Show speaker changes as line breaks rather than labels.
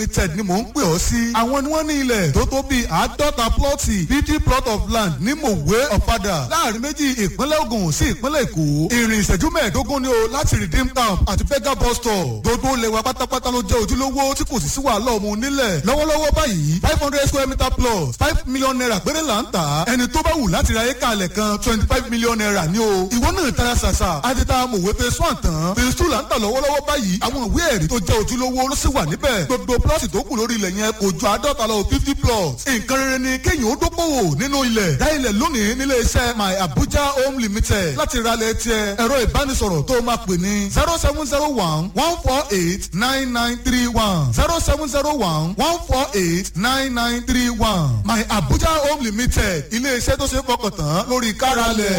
limited ni mò ń pè ọ́ sí. àwọn ni wọ́n ní ilẹ̀ tó tó bíi àádọ́ta plọ́ọ̀tì fifty plot of land ní mòwe ọ̀fadà láàrin méjì ìpínlẹ̀ Ògùn sí ìpínlẹ̀ Èkó. ìrìn ìṣẹ́jú mẹ́ẹ̀ẹ́dógún ni o láti redeem camp àti bega bus stop. gbogbo lẹ́wà pátápátá ló jẹ́ ojúlówó tí kò sì sí wàhálà ọmọ onílẹ̀. lọ́wọ́lọ́wọ́ báyìí five hundred square meter plus five million naira péré là ń tà. ẹni tó bá wù láti ra éka alẹ̀ kan twenty five million naira ni o. ìwọ náà tara ṣàṣà àti ta mòwe phase one tán phase two là ń tà lọ́wọ́lọ́wọ́ báyìí àwọn ìwé ẹ̀rí tó jẹ́ ojúlówó ló sì wà níbẹ̀. gbogbo plọ́ọ̀tì tó kù lórí ilẹ̀ yẹn kò ju àádọ́ta lọ fifty plots. nǹkan rere ni kéèyàn ó dókòwò nínú ilẹ̀. dá ilẹ̀ lónìí nílé iṣẹ́ my abuja home limited láti ralẹ̀ tiẹ̀ ẹ̀rọ ìbánisọ̀rọ̀ tó máa pè ní zero seven zero one one four eight nine nine three one zero seven zero one one four eight nine nine three one my abuja home limited ilé iṣẹ́ tó ṣe é fọkàn tán lórí káralẹ̀.